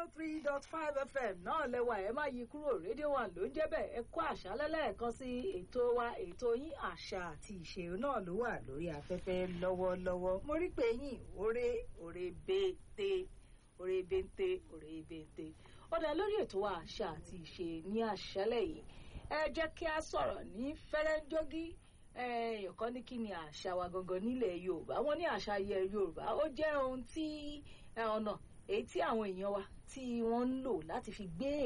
oh three dot five fm náà lẹ́wà ẹ má yí kúrò rédíò wa ló ń jẹ́ bẹ́ẹ̀ ẹ kó àṣálẹ́ lẹ́ẹ̀kan sí ètò wa ètò yín àṣà àti ìṣe náà ló wà lórí afẹ́fẹ́ lọ́wọ́lọ́wọ́ mo rí pé yín òre òre bété òre bété òre bété ọ̀dà lórí ètò wa àṣà àti ìṣe ní àṣálẹ́ yìí ẹ jẹ́ kí a sọ̀rọ̀ ní fẹ́rẹ́ńjógí èèyàn kan ní kí ni àṣà wa gangan nílẹ̀ yorùbá wọ́n ní àṣà yẹ yorùbá ó jẹ́ ohun tí ọ̀nà èyí tí àwọn èèyàn wa tí wọ́n ń lò láti fi gbé